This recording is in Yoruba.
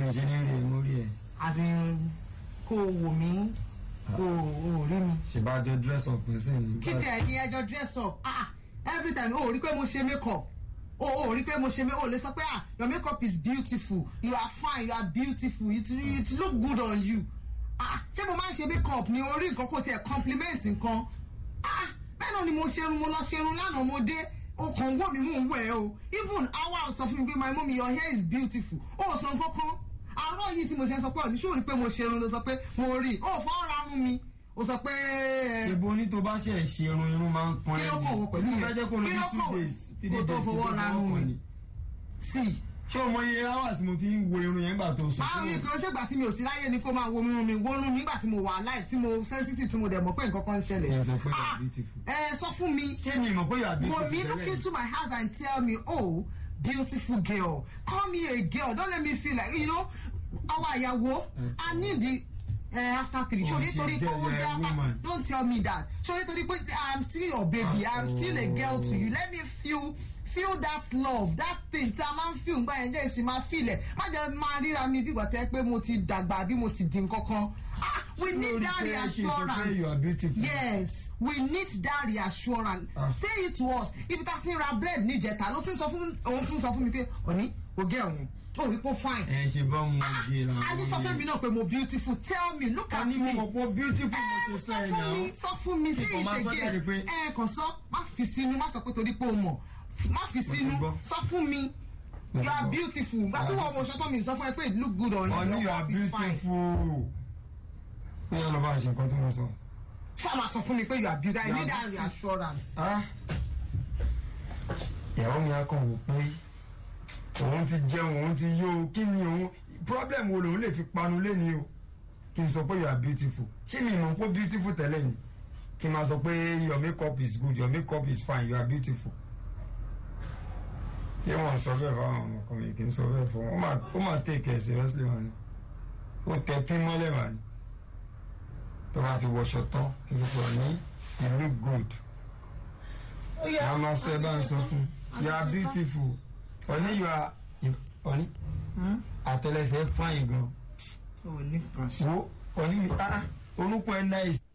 mi ṣe ní rí ẹ mórí ẹ as in kó o wò mí kó o rí mi. ṣèbájọ dress up ní sìn kí tẹ ẹ̀yin ẹjọ́ dress up ah every time o ò rí pé mo ṣe make up o ò rí pé mo ṣe make o lè sọ pé ah your make up is beautiful you are fine you are beautiful it, it look good on you ah ṣé mo máa ń ṣe make up ni orí nǹkan kò tiẹ̀ compliment nǹkan ah bẹ́ẹ̀ náà ni mo ṣerun mo lọ ṣerun lánàá mo dé o kàn wò mí mò ń wẹ̀ o even awa sọ fún mi pé my mummy your hair is beautiful o ò sọ kankan àárọ̀ yìí tí mo ṣe ń sọ pé ọ̀dún ṣó rí pé mo ṣerun ló sọ pé mo rí o ò fọwọ́ ra rún mi o sọ pé ẹ, ṣèbó ní tó bá ṣe ṣe irun irun máa ń pọn kí ló kọ̀ wọ pẹ̀lú Mo yẹn fẹ́ jẹ́ kó lọ kí bí ló two kọ̀ days three kó tó days fọwọ́ ra rún kàn mi ní. sí ṣé o mọ iye hours mo fi ń wo irun yẹn gbà tó sùn báwo ni kò ṣègbà tí mi ò sí láyé ni kó máa wo irun mi wo irun mi nígbà tí mo wà láì tí mo sensitive tí mo dẹ̀ mọ̀ pé nǹkan kan ń ṣẹlẹ̀ Ẹ sọ pé you are Ah, beautiful. ẹ sọ fún mi ṣé mi mọ̀ pé yóò àbí Go me look into my house and tell me, oh, beautiful girl, call me a girl. Don't let me feel like, you know, our ìyàwó, I need the uh, after three. Oh, Sorry, she's sorry, girl, oh, you're a yeah, woman. don't tell me that. Sorry, sorry, but I'm still your baby. I'm still a girl to you. Let me feel feel that love that thing tí a máa ń feel ngbà yẹn jẹ́ ìṣe máa feel ẹ̀ má jẹ́ máa ríra mi bí ìgbà tẹ́ pé mo ti dàgbà bí mo ti di nǹkankan ah we need that reassurance you are beautiful. yes we need that reassurance Ah. say it to us ibi tá a ti ń ra bread níjẹta ló ti ń sọ fún òun tún sọ fún mi pé òní o gẹ ọyẹn o rí pé ó fine ẹ ṣe bá mo gé la. a ní sọ fún mi náà pé mo beautiful tell me look a at ní me mo mọ̀ pé beautiful mo ẹ ti sọ sọ ẹ̀ fún mi náà. sọ fún mi say Ìkọ̀ máa it sọ jáde pé- again ẹ kàn sọ má fi sínú má sọ pé torí pé o mọ̀ má fi ti sínú gbọ́. sọ fún mi Mo you ti are gbọ́. beautiful gbàtí wọn mo ṣọtọ mi sọ fún ẹ pé it look good on you Honey, you your are cup is fine beautiful. Ó yà lọ bá a ṣe nǹkan tí mo sọ. ṣáà máa sọ fún mi pé you are beautiful I You are need that beautiful. reassurance. Ah. Ìyàwó mi á kàn wò pé òun ti jẹun òun ti yó o kí ni òun problem wo lòun lè fi panu léni o kí n sọ pé you are beautiful ṣé mi mọ̀ pé beautiful tẹ́lẹ̀ ni kí n máa sọ pé your makeup is good your makeup is fine you are beautiful. Ṣé wọ́n sọ bẹ́ẹ̀ fáwọn ọmọkùnrin kì í sọ bẹ́ẹ̀ fún wọn? Ó máa- Ó máa take it seriously wọn ni. Ó tẹ pín mọ́lẹ̀ wà ní. Tó bá ti wọṣọ tán kí n sọ pé ní you look good wọ́n máa sọ ẹ bá ń sọ fún you are beautiful ọ̀ní you are ọ̀ní àtẹlẹsẹ̀ fine gan o ní kan ṣe. wo ọ̀ní mi ah orúkọ ẹ̀ nice